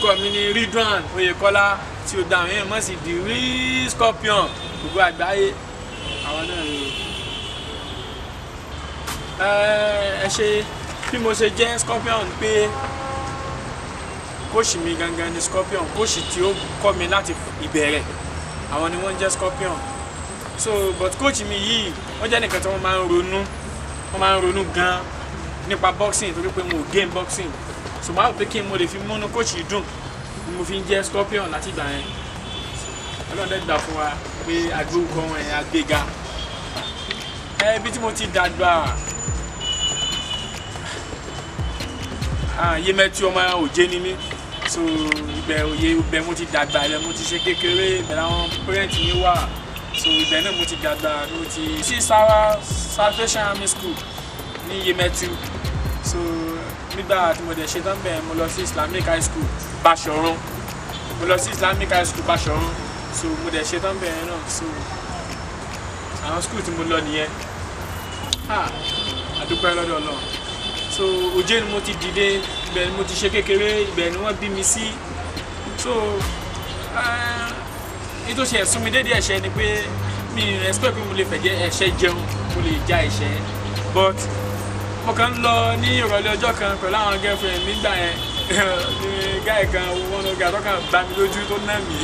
orúkọ mi ni Ridwan Oyèkọ́lá tí o dá àwọn èèyàn mọ̀ sí the real scorpion gbogbo àgbáyé àwọn náà ni o. ẹ ṣe bí mo ṣe jẹ́ scorpion pé kóòṣì mi gangan ni scorpion kóòṣì tí ó kọ́ mi láti ìbẹ̀rẹ̀ àwọn ni wọ́n jẹ́ scorpion so but coach mi yìí wọ́n jẹ́ nìkan tí wọ́n máa ń ronú wọ́n máa ń ronú gan nípa boxing torí pé mo game boxing so máa rò pé kí n mo lè fi múnú coach yìí dùn ni mo fi ń jẹ́ scorpion láti ìgbà yẹn ọlọ́dẹ gbà fún wa pé agbórúkọ wọn yẹn agbéga ẹ ibi tí mo ti dàgbà yémẹtú ọmọ òjé ni mí so ibẹ̀ òye ibẹ̀ mo ti dàgbà ibẹ̀ mo ti ṣe kékeré ibẹ̀ làwọn parent mi wà so ibẹ̀ náà mo ti dàgbà mo ti sí Sara Salvation Army School ní Yemẹtu so nígbà tí mo dẹ̀ ṣe tán bẹ́ẹ̀ mo lọ sí Islamic High School Bashorun mo lọ sí Islamic High School Bashorun so mo dẹ̀ ṣe tán bẹ́ẹ̀ náà so àwọn school tí mo lọ nìyẹn ah àdúpẹ́ lọ́dọ̀ Ọlọ́run so òjé ni mo ti dìde ibẹ̀ ni mo ti ṣe kékeré ibẹ̀ ni wọ́n bí mi sí so ètò ṣe ẹ̀sùn mi dédé ẹ̀ṣẹ̀ ni pé mi expect pé mo lè fẹ̀jẹ̀ ẹ̀ṣẹ̀ jẹun mo lè já ẹ̀ṣẹ̀ but mo kàn ń lọ ní ìrọ̀lẹ́ ọjọ́ kan pẹ̀lú àwọn girlfriend mi gbà yẹn ní gáì kan wọn lọ gà tọ́kàn bá mi lójú tó ná mi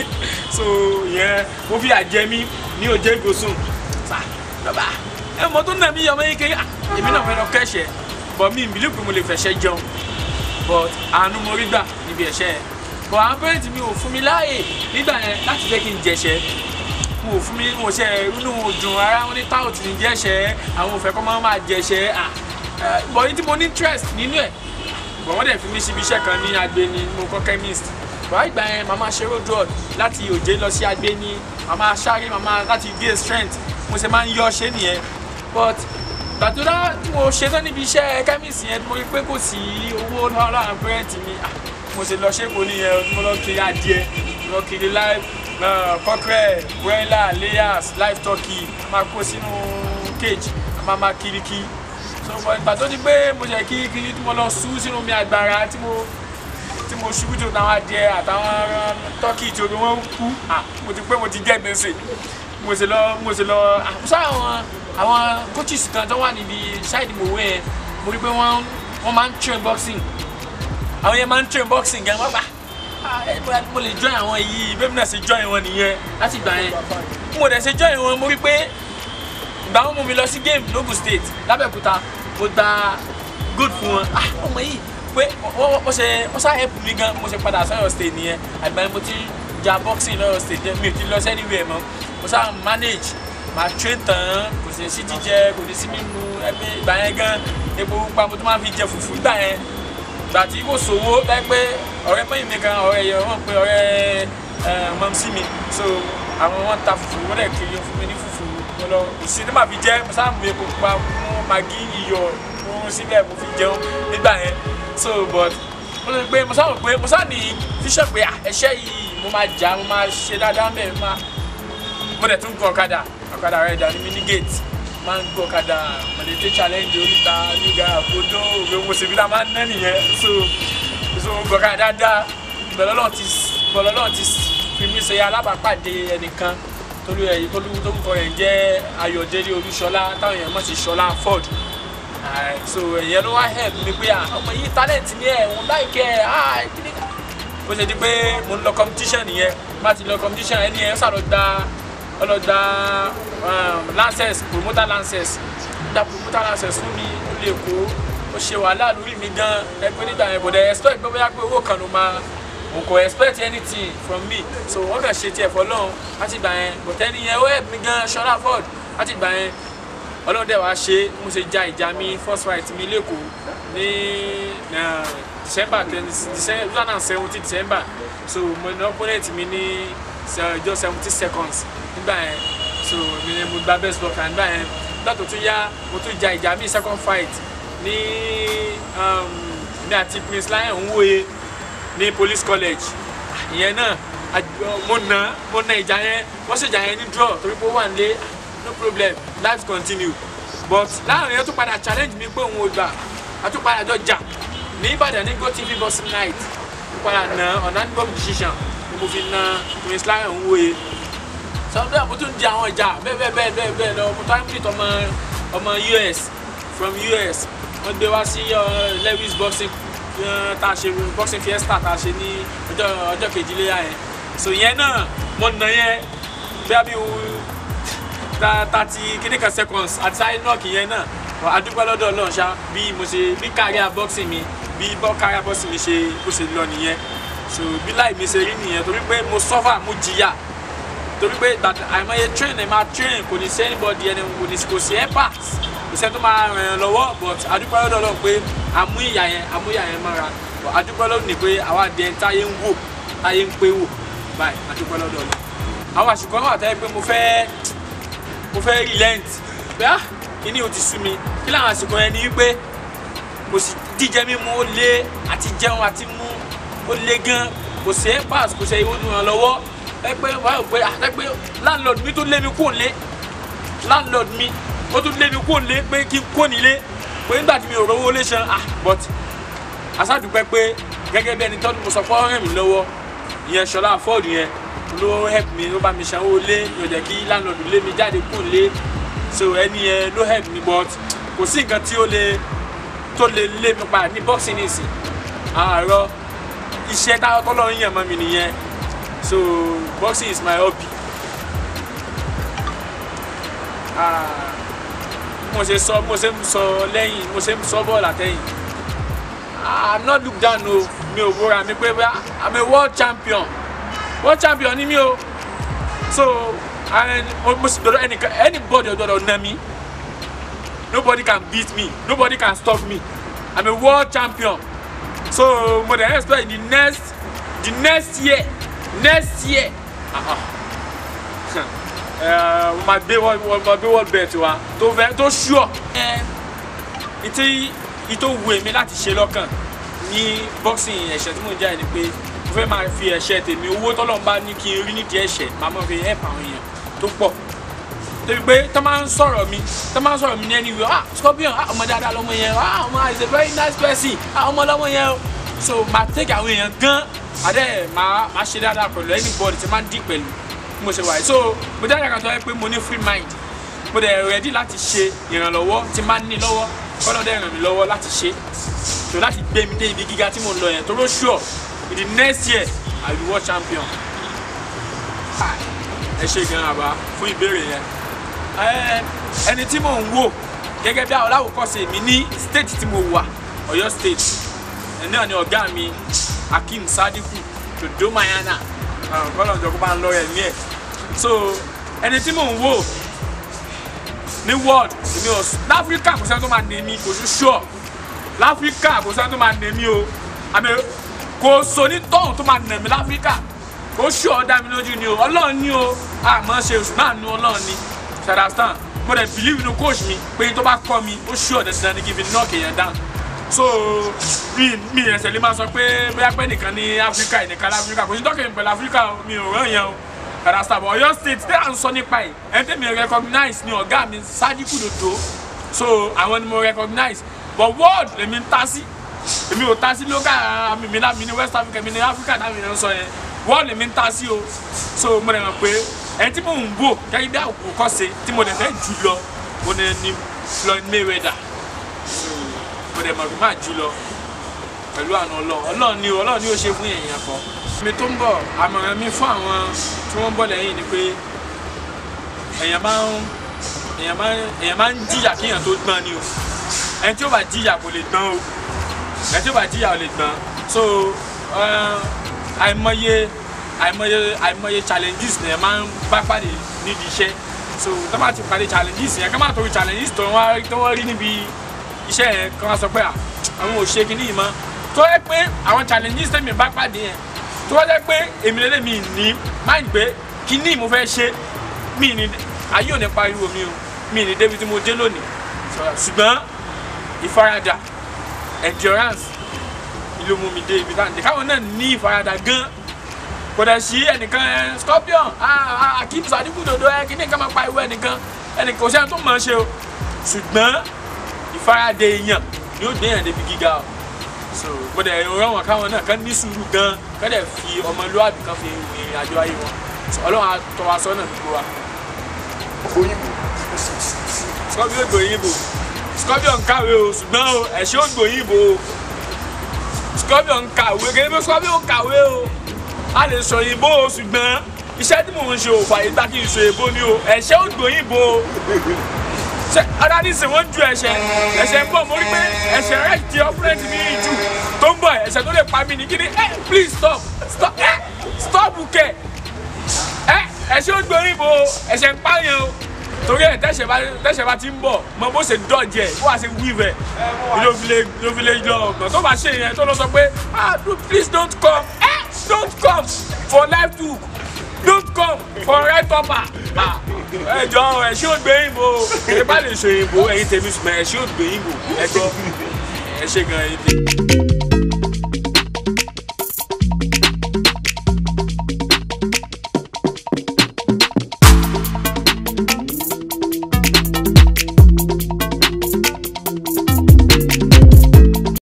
so yẹn mo fi àjẹ mi ní òjé ìgòsùn sà lọ́ba ẹ mọ tó ná mi yọmọ yín kékeré èmi náà fẹ́ lọ kẹ́ṣẹ̀ but mi believe pé mo lè fẹ̀ṣẹ̀ jẹun but àánú mo rí gbà níbi ẹ̀ṣẹ̀ yẹn but àwọn parents mi ò fún mi láàyè nígbà yẹn láti jẹ́ kí n jẹ̀ṣẹ̀ mo ò fún mi mo ṣe inú dùn ara wọn ní táwọn ti ní jẹ̀ṣẹ̀ àwọn òfẹ́ kọ́ máa máa jẹ̀ṣẹ̀ à but ní tí mo ní interest nínú ẹ̀ but wọ́n dẹ̀ fi mí síbi iṣẹ́ kan ní Agbeni mo kọ́ chemist but ìgbà yẹn màmá ṣe road road láti Òjé lọ sí Agbeni màmá sáré màmá láti gain strength mo ṣe máa ń yọ ṣe nìyẹn but gbàdúrà tí mo ṣe tán níbi iṣẹ́ chemist yẹn mo rí pé kò sí owó lọ́wọ́ àwọn parents mi mo ṣe lọ ṣẹ́kọ̀ọ́ nìyẹn mo lọ kiri adìẹ mo lọ kiri live cockerel broiler layers live turkey máa kó sínú cage máa máa kiri kí so ìgbà tó di pé mo ṣe kiri kiri tí mo lọ sú sínú omi àgbàrá tí mo tí mo ṣubú tó táwọn adìẹ àtàwọn turkey tí omi wọn kú mo ti pé mo ti jẹ gbèsè mo ṣe lọ mo ṣe lọ àkúṣe àwọn àwọn coaches kan tó wà níbi ṣáìdì mòwe yẹn mo rí pé wọ́n wọ́n máa ń train boxing àwọn yẹn máa ń train boxing gan wọ́n gbà mo lè join àwọn yìí bẹ́ẹ̀ náà ṣe join wọn nìyẹn láti gbà yẹn mo dẹ̀ ṣe join wọn mo rí pé ìgbà wọn mú mi lọ sí game logun state lábẹ́òkúta mo gba good fún wọn ah ọmọ yìí pé wọ́n ṣe wọ́n ṣá help mi gan mo ṣe padà sọ́yọ̀ state nìyẹn àgbà yẹn mo ti ja boxing lọ́yọ̀ state mi ò ti lọ sí anywhere mọ́ mo ṣá manage màá train tán kò sí sí jíjẹ kò ní sí mímu ẹgbẹ́ ìgbà yẹn gan epo pupa mo tún máa fi jẹ fùfú ìgbà yẹn gbà tí kò sówó láì pé ọ̀rẹ́ pẹ́yìn mi kan ọ̀rẹ́ yẹn wọ́n pe ọ̀rẹ́ mọ̀mísí mi so àwọn wọn ta fùfú wọ́n dẹ̀ kiri fún mi ní fùfú mo lọ kò sí ní màá fi jẹ mo sáà mú epo pupa mú magi iyọ̀ mú síbẹ̀ mo fi jẹun nígbà yẹn so but mo lè pé mo sáà rò pé mo sáà ní fíṣọ̀ pé ẹ̀ṣẹ̀ yìí mo máa jà mo máa ṣe dáadáa mẹ́rin máa mo dẹ̀ tún gun ọ̀kadà ọ̀kadà rẹ̀ dà ní mini gate máa ń gun ọ̀kadà mọ̀lẹ́tẹ̀ challenge oríta nígbà àbódó òwe mo ṣe fi dá máa ń ná nìyẹn so so gun ọ̀kadà dáadáa ìbẹ̀lọ́lọ́ ti ìbẹ̀lọ́lọ́ ti fi mí ṣe alábàápàdé ẹnìkan tolú ẹ̀ tolú tó ń kọ rẹ̀ ń jẹ́ Ayọ̀délé Olúṣọlá táwọn èèyàn mọ̀ sí Ṣọlá Ford so ẹ̀yẹn ló wá help mi pé ọmọ yìí talent ni ẹ̀ òun láìkẹ́ ẹ̀ bó ṣe di pé mo ń lọ competition nìyẹn má ti lọ competition ẹni ẹ̀ sàlọ́dà ọlọ́dà lancers promoter lancers gba promoter lancers fún mi lè kó ó ṣe wàhálà lórí mi gan ẹgbẹ́ nígbà yẹn bọ̀dẹ̀ expect pé bóyá pé owó kan ló máa n kò expect anything from me so wọ́n kàn ṣe tiẹ̀ fọlọ́run láti gbà yẹn bọ̀tẹ́ nìyẹn ó help mi gan Ṣọlá Ford láti gbà yẹn ọlọ́run dẹ̀ wá ṣe mo ṣe ja ìjà mi first fight mi lẹ́kọ̀ọ́ ní december twenty two thousand and seventeen december so mo ní opponent mi ní just seventy seconds nígbà yẹn so mi ni mo gba best blocker nígbà yẹn nígbà tó tún yá mo tún ja ìjà mi second fight ní ní àti prince lion nwoye ní police college ìyẹn náà mo nà mo nà ìjà yẹn wọ́n ṣèjà yẹn ní draw torí pé ó wà nílé no problem life continue but láàrin yẹn tún padà challenge mi pé òun ò gbà a tún padà jọ jà ní Ìbàdàn ní GoTV boxing night mo padà na unanimous decision ni mo fi na prince lion wòye sọdọ mo tún di àwọn ìjà bẹ́ẹ̀ bẹ́ẹ̀ bẹ́ẹ̀ bẹ́ẹ̀ bẹ́ẹ̀ lọ mo tún á ń pìtọ ọmọ ọmọ us from us wọ́n gbé wá sí uh, lewis boxing uh, tá a ṣe boxing fiesta tá a ṣe ní ọjọ́ ọjọ́ kejìléyà yẹn so yẹn náà mo nà yẹn bí a bí thirty kíní kan seconds àti sáré nọ́ọ̀kì yẹn náà adúpẹ́ lọ́dọ̀ ọlọ́run ṣá bí mo ṣe bí káríà boxing mi bí bọ́ káríà boxing mi ṣe bó ṣe lọ nìyẹn so bí láì mi ṣe rí nìyẹn torí pé mo suffer mo jìyà torí pé àìmọye train ẹ̀ máa train kò ní sí anybody ẹni kò ní kò sí empath kò sẹ́ni tó máa ràn yàn lọ́wọ́ but adúpẹ́ lọ́dọ̀ ọlọ́run pé àmú ìyà yẹn àmú ìyà yẹn mọ́ra but adúpẹ́ lọ́dọ̀ ni pé àwa di ẹni táyé ń wò táyé ń pé wò báyìí adúpẹ́ lọ́dọ̀ ọlọ́run àwọn àsìkò náà tẹ́ pé mo fẹ́ mo fẹ́ relent pé ah kíní o ti sú mi kí làwọn àsìkò yẹn ni wípé kò sí jíjẹ mímu ó lé àti jẹun àti mú ó lé gan kò sí empath kò sí ìrànlọ́wọ́ ẹ pé wàá rò pé ẹ pé landlord mi tó lé mi kúrò lé landlord mi ó tún lé mi kúrò lé pé kí n kó nílé pé nígbà tí mi ò rówó lé san ah but aṣáàdúpẹ́ pé gẹ́gẹ́ bí ẹni tó mo sọ pé ó ràn mí lọ́wọ́ ìyẹn ṣọlá fọ́ọ̀dù yẹn ló help mi ló bá mi sanwó lé yóò jẹ́ kí landlord lé mi jáde kúrò lé so ẹni yẹn ló help mi but kò sí nǹkan tí ó lè tó lè lé mi padà ní boxing nìsín àárọ̀ iṣẹ́ táwọn tọ́lọ́run yàn mọ́ mi nìyẹn so boxing is my hobby ah mo ṣe sọ mo ṣe ń sọ lẹ́yìn mo ṣe ń sọ bọ́ọ̀lù àtẹ̀yìn i'm not look down o mi ò wúra mi pé i'm a world champion world champion ni mi o so and mo sì dọ̀dọ̀ ẹnìkan anybody ọ̀dọ̀dọ̀ nà mí nobody can beat me nobody can stop me i'm a world champion so mo dey expect the next the next year next year mo ma gbé wọ́n ma gbé wọ́n bẹ̀ẹ̀ tiwa tó fẹ́ tó ṣúọ̀. ìtí ìtò wù mí láti ṣe lọ́kàn ní boxing ẹ̀ṣẹ̀ tí mò ń jà ni pé mo fẹ́ máa fi ẹ̀ṣẹ̀ tèmi owó tọ́lọ́run bá ní kí n rí nídìí ẹ̀ṣẹ̀ máa máa fi help àwọn èèyàn tó pọ̀ débi pé tó máa ń sọ̀rọ̀ mi tó máa ń sọ̀rọ̀ mi ní ẹni wíwọ́ ah scorpion ah ọmọ dáadáa lọmọ yẹn ah ọmọ is a very nice person ah ọmọ lọmọ yẹn o so máa take àwọn èèyàn gan adé máa máa ṣe dáadáa pẹ̀lú anybody tí máa ń dì pẹ̀lú bí mo ṣe wà yìí so mo jẹ́ ìyàgàtọ̀ ẹ pé mo ní free mind mo dẹ̀ ready láti ṣe ìrànlọ́wọ́ tí máa ń ní lọ́wọ́ kọ́nà dẹ̀ ràn mí lọ́wọ́ láti ṣe so láti gbé mi dé ibi gíga tí mo ń lọ yẹn tó ló sure in the next year I will be world champion ẹ ṣe gan àbá fún ìbéèrè yẹn ẹni tí mò ń wò gẹ́gẹ́ bí aláwòkọ́ṣe mi ní state tí mo wà Ọ̀yọ́ state ẹni náà ni ọ̀gá mi Akeem Sadiku Dodo Mayana kọ́lọ̀ ìjọba máa ń lọ ẹ̀ ní ẹ̀ so ẹni tí mò ń wò ní world èmi ò láfíríkà kò sẹ́ni tó máa nà mí kò sí sure láfíríkà kò sẹ́ni tó máa nà mí o àmì kò sọ ní tọ́hún tó máa nà mí láfíríkà kò sure dá mi lójú ni o ọlọ́run ní o àmọ́ ṣe oṣù náà nu ọlọ́run ní ṣàdásán mo dẹ̀ believe inú coach mi pé tó bá kọ́ mi ó sure dandan ní kí n fi knock èèyàn down so mi mi ẹsẹ̀ lè máa sọ pé bóyá pé nìkan ní áfíríkà nìkan láfíríkà kò sí tọ́kì pẹ̀lú áfíríkà mi ò rán yẹn o kàdásítà bọ̀ ọ̀yọ́ state tí à ń sọ nípa ẹ̀ ẹni tẹ́mi recognize ni ọ̀gá mi Sadiku Dodo so àwọn ni mo recognize but world lèmi ń ta sí èmi ò ta sí local mi mi náà mi ní West Africa mi ní Africa náà mi ní sọ yẹn world lèmi ń ta sí o so mo dẹ̀ mọ̀ pé ẹni tí mo ń wò gẹ́gẹ́ bí àkókò ṣe tí mo dẹ̀ fẹ́ jù lọ mo dẹ̀ ní Floyd Mayweather mo dẹ̀ mọ̀ pé máa jù lọ pẹ̀lú àna ọlọ́run ọlọ́run ni ọlọ́run ni ó ṣe fún èèyàn kan. mi tó ń bọ̀ àmọ̀ràn mi fún àwọn tí wọ́n ń bọ̀ lẹ́yìn ni pé èèyàn máa ń èèyàn máa ń èèyàn máa ń jìyà kí èèyàn tó gbọ́n ni o ẹni tí ó bá jìyà kò lè gbọ́n o ẹni tí ó bá jìyà ò lè gbọ́n so àìmọye àìmọye àìmọye challenges ni ẹ máa ń bá pàdé nídìí iṣẹ́ so tó bá ti pàdé challenges yẹn ká má torí challenges tó wọ́n rí níbi iṣẹ́ yẹn kí wọ́n sọ pé àwọn ò ṣe kíní yìí mọ́ tó yẹ pé àwọn challenges tẹ̀mí bá pàdé yẹn tó yẹ pé èmi lélẹ̀ mi ní mind pé kíní mo fẹ́ ṣe mi ní ayé ò ní pariwo mi o mi ní débi tí mo dé lónìí ṣùgbọ́n ìfaradà endurance ló mú mi dé ibi tá à ń dé káwọn náà ní ìfaradà gan kò dẹ̀ sí ẹnìkan scorpion Akeem Sadiku Dodo ẹ kíní kan máa pariwo ẹnìkan ẹnìkan kò sẹ́ni tó mọ̀ ọ́ ṣe o ṣùgbọ́n ìfaradà èèyàn yóò gbé yàn débi gíga o so mo dẹ̀ rán wọn káwọn náà kán ní sùúrù gan kán dẹ̀ fi ọmọlúwàbí kan fi ìrìn àjò ayé wọn So, ọlọ́run á tọ́ wa sọ́nà gbogbo wa. òyìnbó scorpion gbòyìnbó scorpion kàwé o ṣùgbọ́n o ẹ̀ṣẹ́ ò gbòyìnbó o scorpion kàwé kí ni scorpion kàwé o a lè sọ òyìnbó o ṣùgbọ́n iṣẹ́ tí mò ń ṣe ò fàyè gbà kí n sọ èbó ni o ẹ̀ṣẹ́ ò gbòyìnbó o ṣe adáníṣe wọn ju ẹ̀ṣẹ̀ ẹ̀ṣẹ̀ ń bọ̀ mo rí pé ẹ̀ṣẹ̀ rẹ̀ di ọpúrẹ́ǹtì mi jù tó ń bọ̀ ẹ̀ṣẹ̀ tó lè pa mí ní kíni ẹ please stop stop ẹ stop kẹ ẹ ẹ̀ṣẹ̀ ò gbòyìnbó o ẹ̀ṣẹ̀ ń pààyàn o torí ẹ tẹsẹ bá tẹsẹ bá ti ń bọ̀ mọ bó ṣe dọjẹ bó wàá ṣe wíwẹ ló fi lè ló fi lè lọ ọgbọn tó bá ṣe yẹn tó lọ sọ pé ah do- please don't come eh don't come for life too don't come for right upper ah ẹ jọ ẹ ṣé ò gbé yìnbó ẹ bá lè ṣe yìnbó ẹyin tèmi sùn ẹ ṣé ò gbé yìnbó ẹ gbọ́ ẹ ṣe gan ẹyin tèmi.